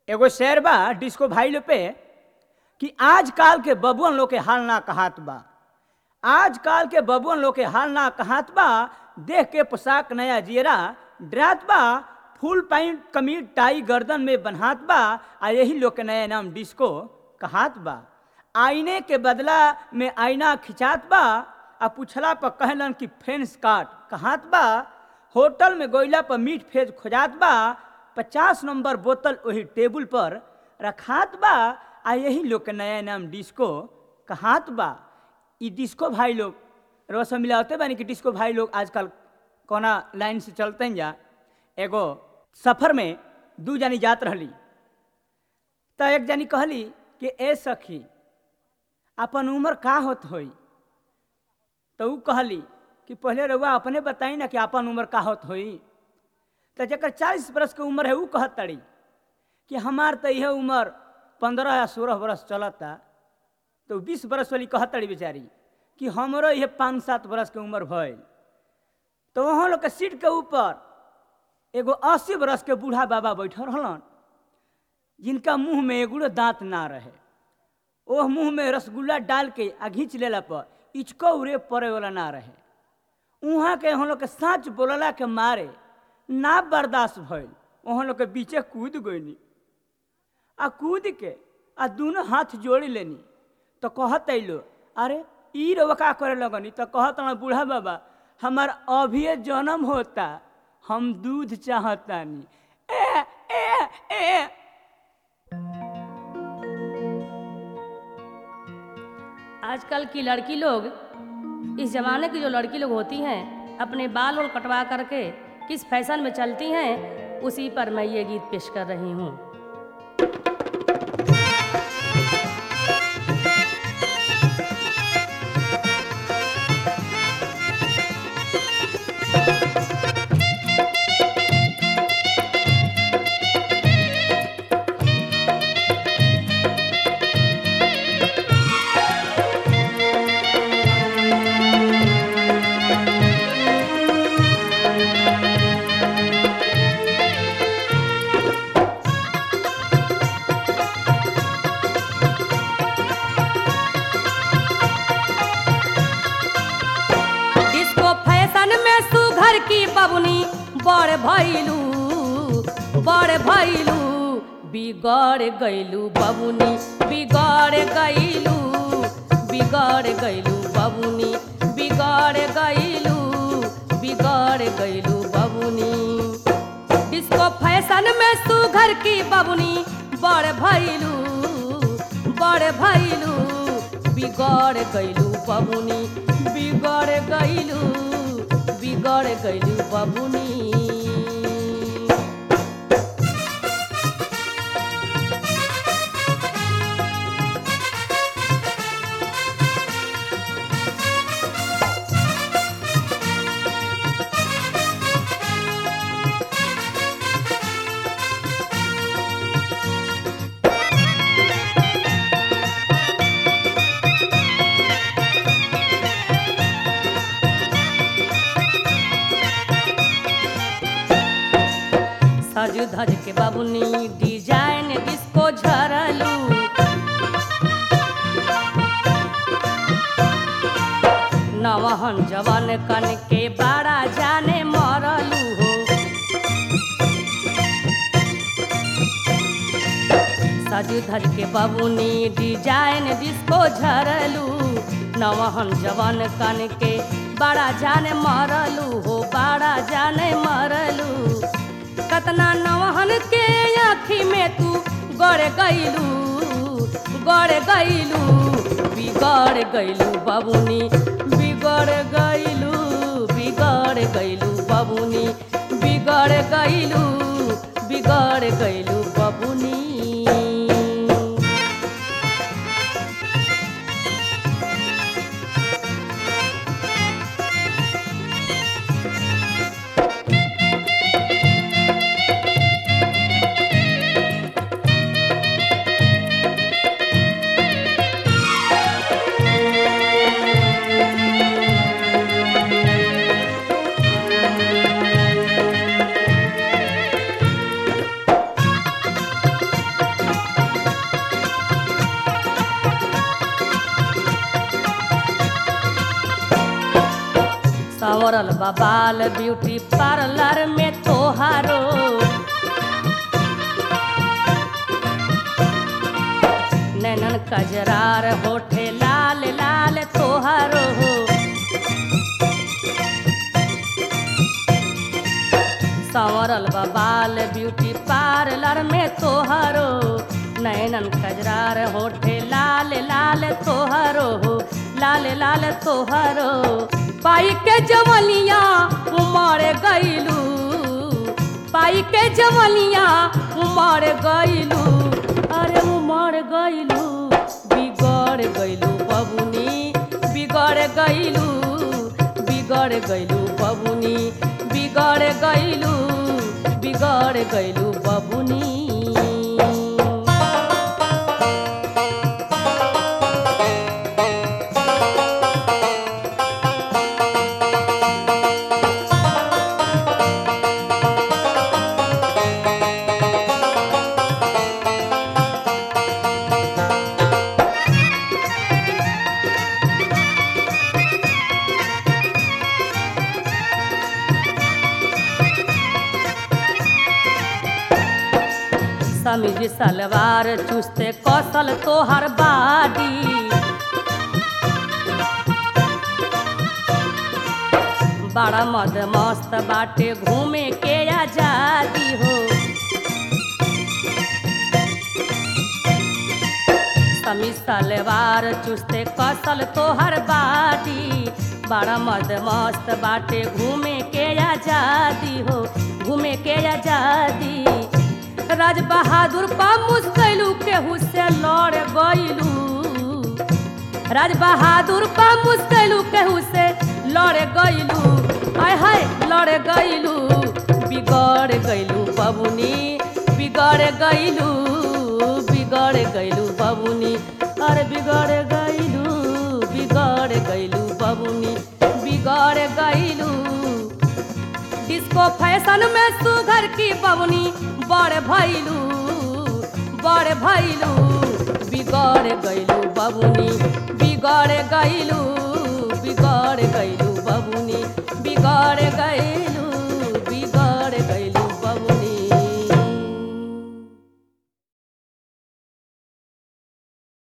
एगो शेर बा डिस्को भाई लोग पे कि आजकल के बबुअन लोग के हाल ना कहात बा आजकल के बबुअन लोग के हाल ना कहात बा देख के पोशाक नया जियरा डरात बा फुल पैंट कमीज टाई गर्दन में बनहात बा आ यही लोग के नया नाम डिस्को कहात बा आईने के बदला में आईना खिंचात बा आ पूछला पर कहलन कि फेंस काट कहात बा होटल में गोइला पर मीठ फेज खोजात बा पचास नंबर बोतल वही टेबुल पर रखात बा आ यही लोग के नया नाम डिस्को कहात बा ई डिस्को भाई लोग रोज मिलाते बानी कि डिस्को भाई लोग आजकल कोना लाइन से चलते हैं जा एगो सफर में दू जानी जात रहली तो एक जानी कहली कि ए सखी अपन उम्र का होत होई तो ऊ कहली कि पहले रउआ अपने बताई ना कि अपन उम्र का होत होई तो जकर चालीस बरस के उम्र है ऊ कहत तड़ी कि हमार तो यह उम्र पंद्रह या सोलह बरस चलता तो बीस बरस वाली कहत तड़ी बेचारी कि हमरो यह पाँच सात बरस के उम्र भइल तो वहाँ लोग के सीट के ऊपर एगो अस्सी बरस के बूढ़ा बाबा बैठल रहलन जिनका मुंह में एगुड़ो दांत ना रहे ओह मुंह में रसगुल्ला डाल के आ घींच लेला पर इचको उरे पड़े वाला ना रहे उहाँ के हम लोग के साँच बोलला के मारे ना बर्दाश्त भइल वहाँ लोग के बीचे कूद गईनी आ कूद के आ दोनों हाथ जोड़ी लेनी तो कहत अलो अरे ई रउआ का करे लगनी तो कहत ना बूढ़ा बाबा हमार अभी जन्म होता हम दूध चाहतानी ए ए ए आजकल की लड़की लोग इस जमाने की जो लड़की लोग होती हैं अपने बाल और कटवा करके किस फैशन में चलती हैं उसी पर मैं ये गीत पेश कर रही हूँ डिस्को फैशन में सुघर की बबुनी बड़ भैलू बड़ भैलू बिगड़ गैलू बबुनी बिगड़ गैलू बिगड़ गैलू बबुनी बिगड़ गैलू बिगड़ गैलू बबुनी डिस्को फैशन में सुघर की बबुनी बड़ भैलू बड़ भैलू बिगड़ गैलू बबुनी बिगड़ गैलू बिगड़ गैलू बबुनी सज धज के बबुनी डिजाइन डिस्को झरलू नवहन जवन कन के बड़ा जाने मरलू हो सज धज के बबुनी डिजाइन डिस्को झरलू नवहन जवन कन के बड़ा जाने मरलू हो बड़ा जाने मरलू कतना नवहन के आँखी में तू गड़ गईलू गड़ गईलू बिगड़ गईलू बबुनी बिगड़ गईलू बिगड़ गईलू बबुनी बिगड़ गईलू बिगड़ गईलू बबुनी संवरल बबाल ब्यूटी पार्लर में तोहारो नैनन कजरार होठे लाल लाल तोहारो हो संवरल बबाल ब्यूटी पार्लर में तोहारो नैनन कजरार होठे लाल लाल तोहारो हो लाल लाल तोहारो पाई के जवनिया उमर गईलू पाई के जवनिया उमर गईलू अरे उमर गईलू बिगड़ गईलू बबुनी बिगड़ गईलू बिगड़ गईलू बबुनी बिगड़ गईलू बिगड़ गईलू बबुनी समीज सलवार चुस्ते कौशल तोहर बाडी बड़ा मद मस्त बाटे घूमे के आजादी हो समीज सलवार चुस्ते कौशल तोहर बाडी बड़ा मद मस्त बाटे घूमे के आजादी हो घूमे के आजादी राज बहादुर पा मुस्कैलू केहू से लड़ गईलू राज बहादुर पा मुस्कैलू केहू से लड़ गईलू आय हाय लड़ गईलू बिगड़ गईलू बबुनी बिगड़ गईलू बिगड़ गईलू बबुनी अरे बिगड़ गईलू बिगड़ गईलू बबुनी बिगड़ गईलू डिस्को फैशन में सुघर की बबनी बड़ भैलू बड़ भैलू बिगड़ गईलू बबुनी बिगड़ गईलू बिगड़ गईलू